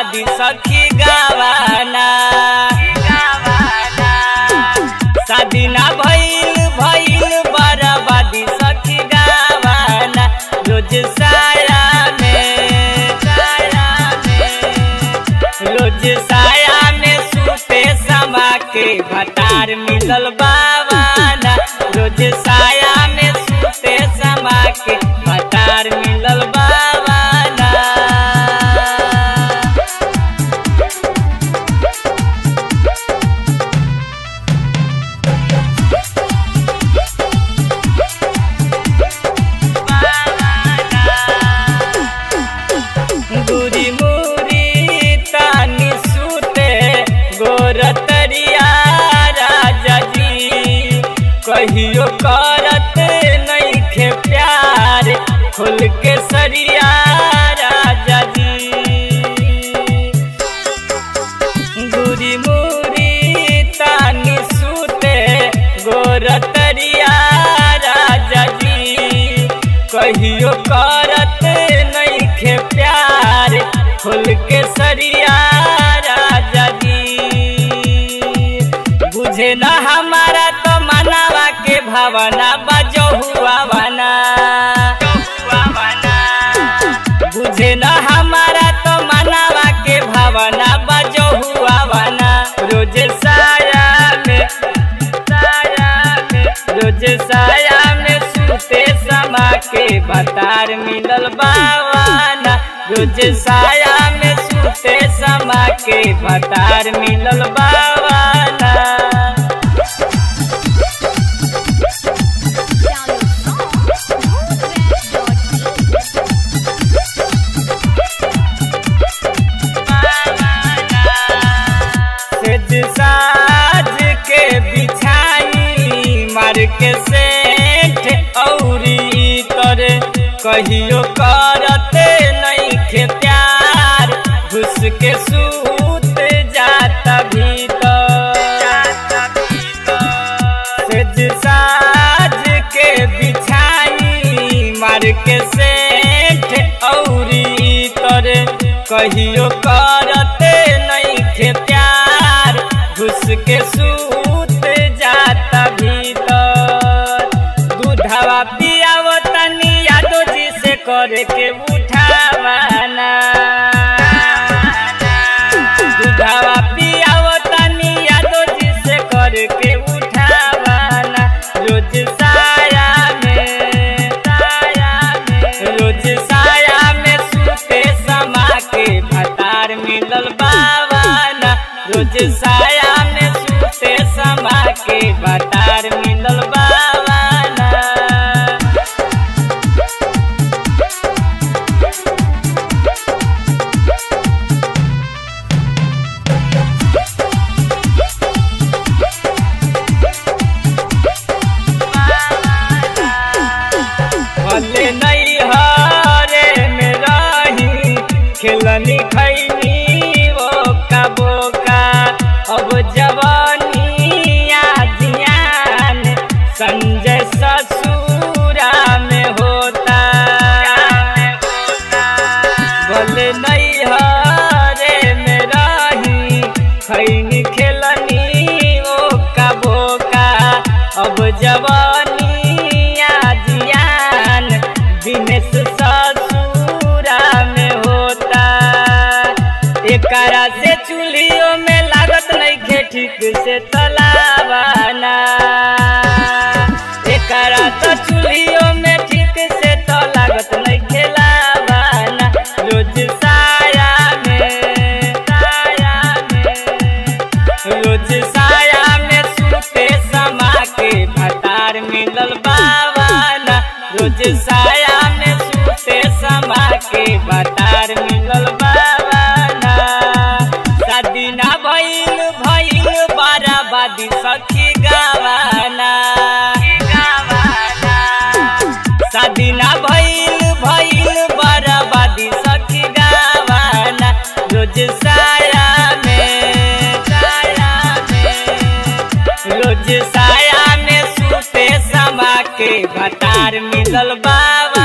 बर्बादी सखी गावाना शादी ना भइल भइल बर्बादी सखी गावाना रोज साया में साया में रोज साया में सूते समा के भतार मिलल बावाना रोज साया में सूते समा के भतार मिलल बावाना दूरी मूरी तानी सूते गोरतरिया राजा जी कहियो करत नइखे प्यार खुल के सरिया राजा जी दूरी मूरी तानी सूते गोरतरिया राजा जी कहियो करत नइखे प्यार खुल के सरिया राजा जी बुझे न हमारा तो मनावा के भावना बजो हुआ बना बुझे न हमारा तो मनावा के भावना बजो हुआ बना रोज साया में साया में रोज साया में सूते समा के बतार मिलल बावाना रोज साया में सूते समा के बतार मिलल बावाना सेज साज के बिछाई मार के सेठ औरी तोरे कहियो करते नइखे प्यार घुस के सूत जाता भीतर सेज साज के बिछाई मार के सेठ औरी तोरे कहियो करते नइखे प्यार घुस के सूत जाता भीतर दूधवा पियाव तनी यादो जी से करे के उठावाना दूधवा पियाव तनी यादो जी से करे के उठावाना रोज साया में साया में रोज साया में सूते समा के भतार मिलल बावाना रोज साया में सूते समा के भतार मिलल बावाना भले नहीं हरे में रही खेलनी खैनी वो का बोका अब जवानी जियान संजय ससुरा में होता भले नहीं हरे में रही खैनी खेलनी वो का बोका अब जवानी जियान दिनेश ससुरा में होता एकरा से चूल्हियों में लागत नहीं खे ठीक से तलावाना एकरा तो चूल्हियों में ठीक से तो लागत नहीं खेलावाना रोज साया में साया में रोज साया में सूते समा के भतार मिलल बावाना रोज साया में सूते समा के भतार मिलल बावाना शादी ना भइल भइल बाराबादी सखी गावाना शादी ना भइल भइल बर्बादी सखी गावाना रोज साया में साया में रोज साया में सूते समा के भतार मिलल बाबा